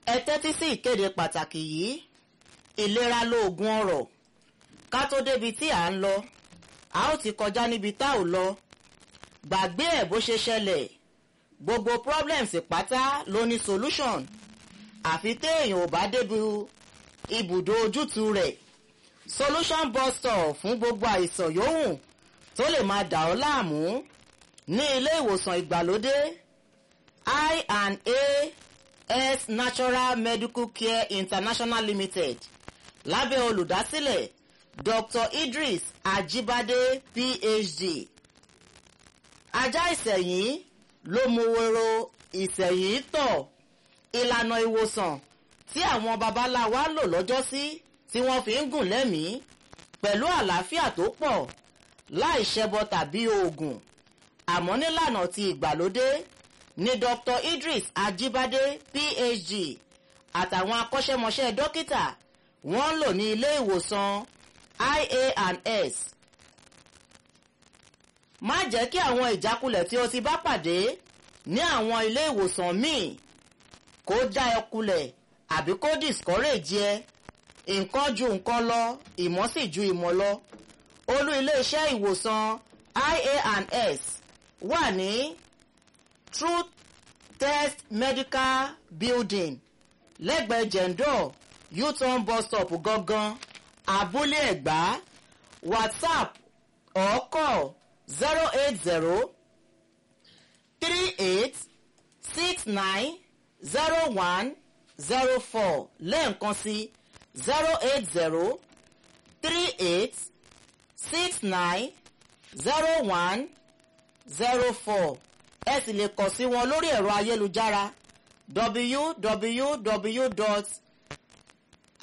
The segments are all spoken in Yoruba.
ẹ tẹ́tí sí ìkéde pàtàkì yìí ìlera lóògùn ọrọ̀ ká tó débi tí à ń lọ a ó ti kọjá níbi tá ò lọ gbàgbé ẹ̀ bó ṣe ṣẹlẹ̀ gbogbo problems pátá ló ní solution àfi téèyàn ò bá débi ibùdó ojútùú rẹ̀ solution bus stop fún gbogbo àìsàn yòówù tó lè máa dà ọ́ láàmú ní ilé ìwòsàn ìgbàlódé i and a s natural medical care international limited lábẹ́ olùdásílẹ̀ dr idris ajibade phd ajá ìsẹ̀yìn ló mú woro ìsẹ̀yìn tọ̀ ìlànà ìwòsàn tí àwọn babaláwa lò lọ́jọ́sí tí wọ́n fi ń gùn lẹ́mìí pẹ̀lú àlàáfíà tó pọ̀ láì ṣẹbọ tàbí oògùn àmọ́ nílànà ti ìgbàlódé ní dr idris ajibade phd àtàwọn akọ́ṣẹ́mọṣẹ́ dókítà wọ́n ń lò ní ilé ìwòsàn ia and s má jẹ́ kí àwọn ìjákulẹ̀ tí o ti bá pàdé ní àwọn ilé ìwòsàn míì kó já ẹ kulẹ̀ àbí kó discourage ẹ nǹkan ju nǹkan lọ ìmọ̀ sì ju ìmọ̀ lọ olú iléeṣẹ́ ìwòsàn ia and s wà ní truth test medical building lẹ́gbẹ̀ẹ́ jẹ̀ǹdọ̀ u-turn bus stop gangan abúlé ẹ̀gbá whatsapp or call zero eight zero three eight six nine zero one zero four lẹ́ẹ̀kan sí zero eight zero three eight six nine zero one zero four ẹ sì lè kàn sí wọn lórí ẹ̀rọ ayélujára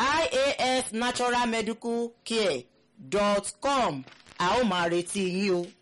www.iasnaturalmedicalcare.com a ó máa retí yín o.